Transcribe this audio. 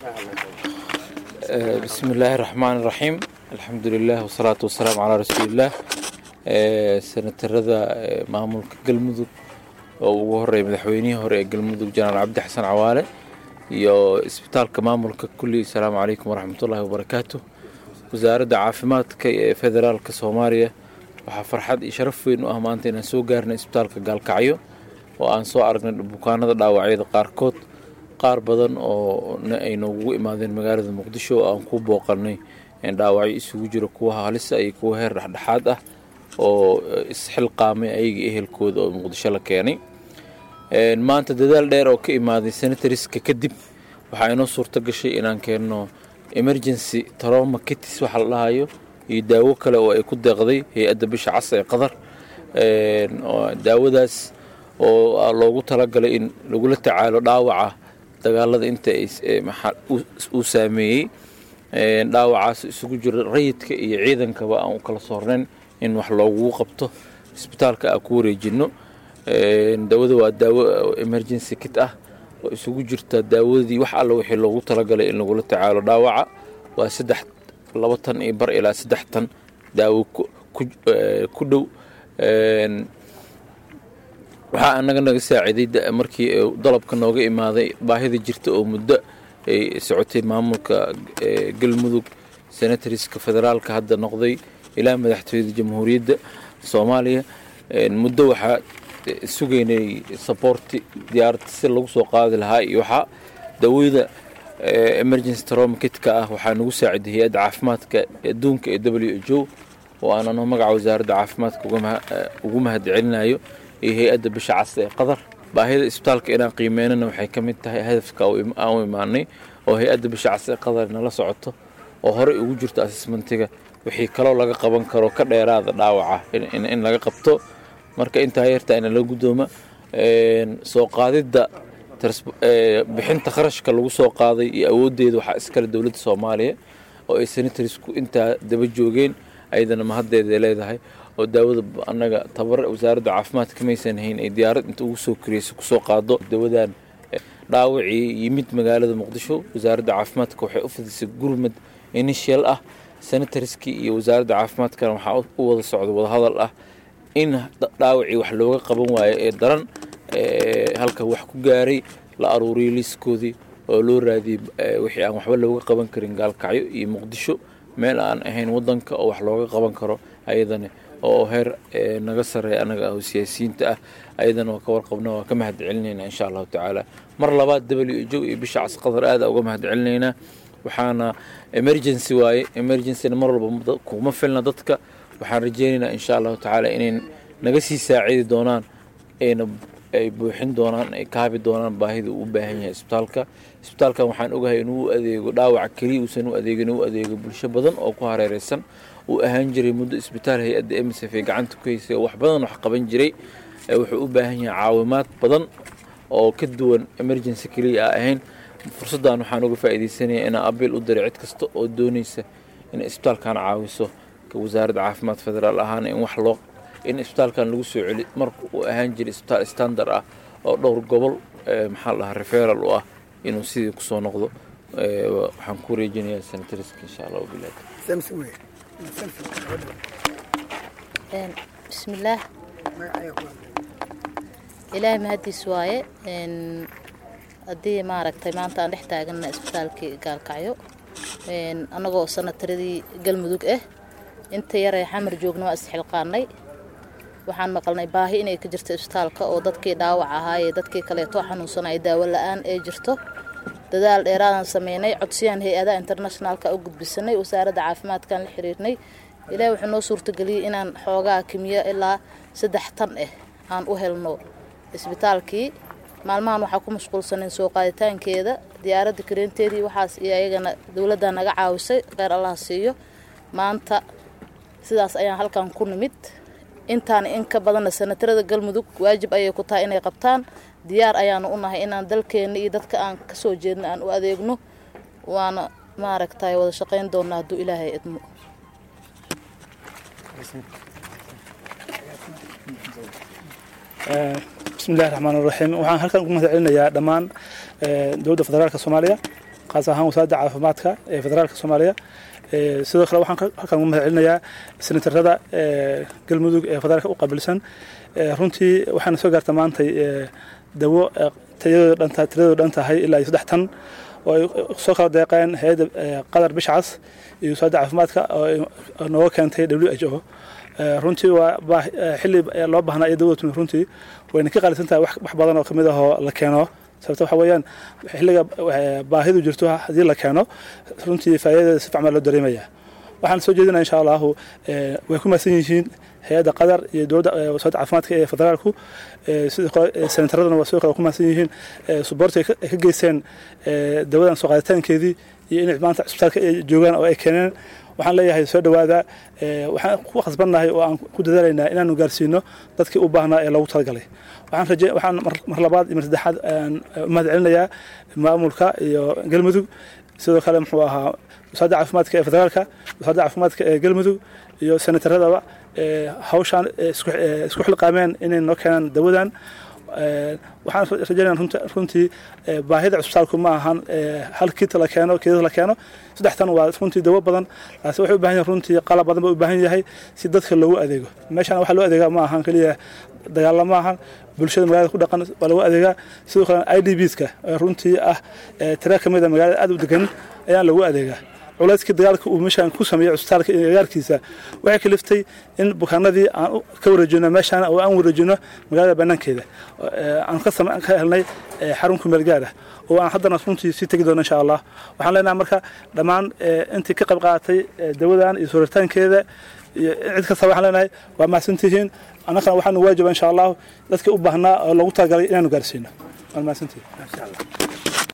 bismi illaahi raxmaan iraxiim alxamdu lilah wasalaatu wasalaamu calaa rasuuliillaah senatarada maamulka galmudug oo ugu horeeya madaxweynihii hore ee galmudug janaal cabdi xasan cawaale iyo isbitaalka maamulka kulli asalaamu calaykum waraxmatullaahi wabarakaatu wasaaradda caafimaadka ee federaalka soomaaliya waxaa farxad iyo sharaf weyn u ah maanta inaan soo gaarnay isbitaalka gaalkacyo oo aan soo aragnay bukaanada dhaawacyada qaarkood qaar badan oo ay noogu imaadeen magaalada muqdisho oo aan ku booqanay dhaawacyo isugu jiro kuwa halisa iyo kuwa heer dhexdhexaad ah oo isxilqaamay ayaga ehelkooda oo muqdisho la keenay maanta dadaal dheer oo ka imaaday senatariska kadib waxaa inoo suurto gashay inaan keenno emergency troma kitis waxa la dhahayo iyo daawo kale oo ay ku deeqday hay-adda bisha cas ee qadar daawadaas oo loogu talagalay in lagula tacaalo dhaawaca dagaalada inta uu saameeyey dhaawacaas isugu jiro rayidka iyo ciidankaba aan u kala soornayn in wax loogu qabto isbitaalka aan ku wareejino daawada waa daawo emergency kit ah oo isugu jirta daawadii wax alla wixii loogu talagalay in lagula tacaalo dhaawaca waa saddex laba tan iyo bar ilaa saddex tan daawo ku dhow waxaa anaga naga saaciiday markii dalabka nooga imaaday baahida jirta oo muddo ay socotay maamulka galmudug senatariska federaalka hadda noqday ilaa madaxtooyada jamhuuriyadda soomaaliya muddo waxaa sugaynay saboorti diyaarad si lagu soo qaadi lahaa iyo waxaa dawada emergency tromakitka ah waxaa nagu saaciday hay-adda caafimaadka adduunka ee w h o oo aan ano magaca wasaaradda caafimaadka ugu mahad celinayo iyo hay-adda bisha cas ee qadar baahida isbitaalka inaan qiimeynana waxay ka mid tahay hadafka aan u imaanay oo hay-adda bisha cas ee qadar nala socoto oo horey ugu jirto assessmentiga wixii kaloo laga qaban karo ka dheeraada dhaawaca in laga qabto marka intaa yartaa ina la guddooma soo qaadidda bixinta kharashka lagu soo qaaday iyo awooddeeda waxaa iskale dowladda soomaaliya oo ay senatarisku intaa daba joogeen ayadana mahaddeeday leedahay oo daawada annaga tabar wasaaradda caafimaadka kamaysan hayn ay diyaarad inta ugu soo koriyeysa kusoo qaado dawadan dhaawacii yimid magaalada muqdisho wasaaradda caafimaadka waxay u fidisay gurmad initial ah senatariskii iyo wasaaradda caafimaadkana waxaa u wada socda wadahadal ah in dhaawacii wax looga qaban waayo ee daran halka wax ku gaaray la aruuriyay liiskoodii oo loo raadiyey wixii aan waxba looga qaban karin gaalkacyo iyo muqdisho meel aan ahayn wadanka oo wax looga qaban karo ayadana oo heer naga sareeya anaga ah oo siyaasiyiinta ah ayadana waa ka warqabna waa ka mahad celinaynaa insha allahu tacaala mar labaad w jo iyo bisha cas qadar aada uga mahad celinaynaa waxaana emergency waaye emergencyna mar walba kuma filna dadka waxaan rajeynaynaa insha allahu tacaala inay naga sii saacidi doonaan ayna ay buuxin doonaan ay kaabi doonaan baahida uu u baahan yahay isbitaalka isbitaalkan waxaan ogahay inuu u adeego dhaawac keliya uusan u adeegin u adeego bulsho badan oo ku hareereysan uu ahaan jiray muddo isbitaal hay-adda msf ee gacanta ku haysay oo wax badan wax qaban jiray wuxuu u baahan yahay caawimaad badan oo ka duwan emergency keliya a ahayn fursaddan waxaan uga faa'iidaysanaya inaan abiil u diray cid kasta oo doonaysa inay isbitaalkan caawiso wasaaradda caafimaad federaal ahaan in wax loo in isbitaalkan lagu soo celi marka uu ahaan jiray isbitaal standard ah oo dhowr gobol maxaa la dhahaa referal u ah inuu sidii kusoo noqdo waxaan ku wareejinayaa senatariska insha allah wabilaad bismillaah ilaahay mahadiis waaye haddii maaragtay maanta aan dhex taagana isbitaalkii gaalkacyo annagoo sanataradii galmudug ah inta yaree xamar joogna waa isxilqaanay waxaan maqalnay baahi inay ka jirto isbitaalka oo dadkii dhaawac ahaa ee dadkii kaleeto xanuunsanay daawo la-aan ee jirto dadaal dheeraadaan sameynay codsiyaan hay-adaha internationaalka u gudbisanay wasaaradda caafimaadkaan la xiriirnay ilaahi wuxuu noo suurtageliyey inaan xoogaa kimiyo ilaa saddex tan ah aan u helno isbitaalkii maalmahan waxaa ku mashquulsaneen soo qaaditaankeeda diyaaradda kareenteedii waxaas iyo ayagana dowladda naga caawisay kheyr allah siiyo maanta sidaas ayaan halkan ku nimid intaan in ka badanna sanatarada galmudug waajib ayay ku tahay inay qabtaan diyaar ayaanu u nahay inaan dalkeenna iyo dadka aan ka soo jeedna aan u adeegno waana maaragtay wada shaqayn doonnaa hadduu ilaahay idmo bismillahi raxmaan raxiim waxaan halkan ugu mahad celinayaa dhammaan dowladda federaalka soomaaliya khaas ahaan wasaaradda caafimaadka ee federaalka soomaaliya sidoo kale waxaan halkan ugu mahad celinayaa senatarada galmudug ee federaalka u qaabilsan runtii waxaana soo gaarta maantay dawo tayadooda dhan tiradooda dhan tahay ilaa iyo saddex tan oo ay soo kala deeqeen hay-adda qatar bishcas iyo wasaaradda caafimaadka oo nooga keentay w h o runtii waa xilli loo baahnaa iyo dawada tumi runtii wayna ka qaalisan tahay wax badan oo kamid ahoo la keeno sababta waxa weeyaan xilliga baahidu jirto haddii la keeno runtii faa'iidadeeda si fiican baa loo dareemaya waxaan soo jeedinaa insha allahu way ku mahadsan yihiin hay-adda qatar iyo dowladda wasaaradda caafimaadka ee federaalku sidoo kale senataradana waa sidoo kale ku mahadsan yihiin suboorti ay ka geysteen dawadan soo qaaditaankeedii iyo inay maanta cisbitaalka ay joogaan oo ay keeneen waxaan leeyahay soo dhowaada waxaan ku khasbannahay oo aan ku dadaalaynaa inaanu gaarsiino dadkii u baahnaa ee loogu talagalay waxaan raje waxaan mar labaad iyo mar saddexaad mahad celinayaa maamulka iyo galmudug sidoo kale muxuu ahaa wasaaradda caafimaadka ee federaalka wasaaradda caafimaadka ee galmudug iyo senataradaba hawshaan isku xilqaameen inay noo keenaan dawadan waxaan rajaynaya runtii baahida cusbitaalku ma ahan hal kiita la keeno keedada la keeno saddextan waa runtii dawo badan laase waxay u baahan yahay runtii qalab badan ba u baahan yahay si dadka loogu adeego meeshaan waxaa loo adeegaa ma ahan keliya dagaalla ma ahan bulshada magaalada ku dhaqan waa lagu adeegaa sidoo kale i d bska runtii ah tira ka mid a magaalada aad u degan ayaan lagu adeegaa culayskii dagaalka uu meeshaan ku sameeyey cusbitaalka iyo agaarkiisa waxay kaliftay in bukaanadii aan ka wareejino meeshaan oo aan wareejino magaalada banaankeeda aan ka helnay xarun kumeel gaar ah oo aan haddana runtii sii tegi doono insha allah waxaan leenahay marka dhammaan intii ka qayb qaadatay dawadan iyo suuritaankeeda iyo cid kasta waxaan leenahay waa mahadsantihiin annagana waxaanu waajiba insha allahu dadka u baahnaa oo loogu talagalay inaanu gaarsiino waa mahadsantihiin